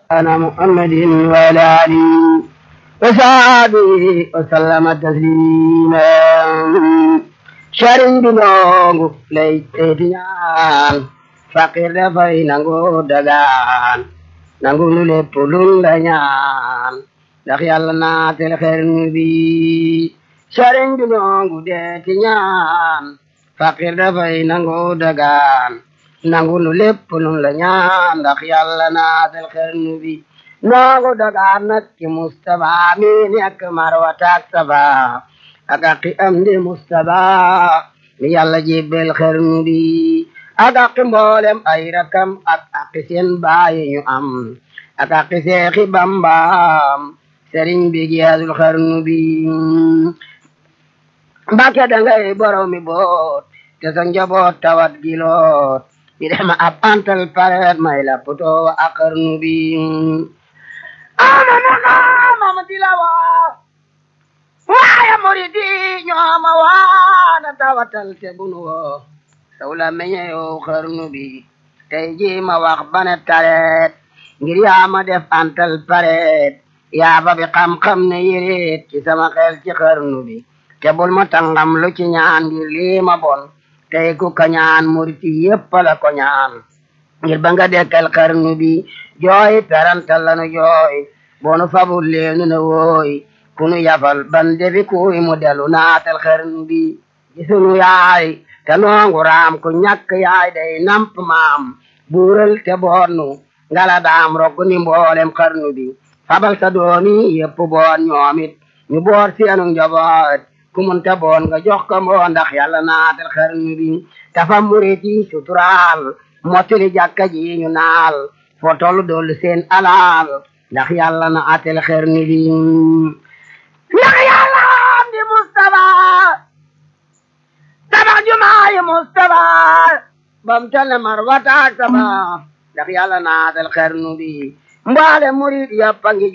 أنا محمد وعلى آله وصحبه وسلم تسليما sëriñ bi noongu lay teeti ñaan fakir dafay nangu dagaan nangu lu lépp luñ la ñaan ndax yàlla naatel xernu bi sëriñ bi noongu deeti ñaan fakir dafay nangu dagaan nangu lu lépp luñ la ñaan ndax yàlla naatel xernu bi noongu dagaan nag ci Mustapha mi nekk marwataak saba ak aqi am di Mustapha mi yàlla jébbel xernu bi ak aqi mboolem ay rakam ak aqi seen baayi ñu am ak aqi seexi bambaam sëriñ bi giyaasul xernu bi mbàkke dangay borom mi boot te sa njaboot tawat giloot di dem ab antal pareet may la poto wa ak xernu bi ana nana mama dilawa waaye muridi ñooma waana tawatal te bunu woo sawla meñe yow xarnu bi tey ji ma wax bane tareet ngir yaa ma def antal pareet yaa ba bi xam-xam ne yéreet ci sama xel ci xarnu bi te bul ma tangam lu ci ñaan ngir lii ma bon tey ku ka ñaan muriti yépp la ko ñaan ngir ba nga dekkal xarnu bi jooy perantal lanu jooy bonu fabul leenu ne wooy kunu yafal ban debi kuy mu delu naatal xarnu bi gisunu yaay te noongu raam ku ñàkk yaay day namp maam buural te boonnu ngala daam rogg ni mboolem xarnu bi fabal sa doomi yépp boon ñoomit ñu boor seenu njaboot ku mun te boon nga jox ko mboo ndax yàlla naatal xarnu bi tafa muriti suturaal mottali jàkka ji ñu naal fo tollu dollu seen alaal ndax yàlla na atel xarnu bi ndax yàlla am di Mustapha tabax jumaayi Mustapha bam tane marwataak sama ndax yàlla naatal xarnu bi mbaale murid yàppa ngi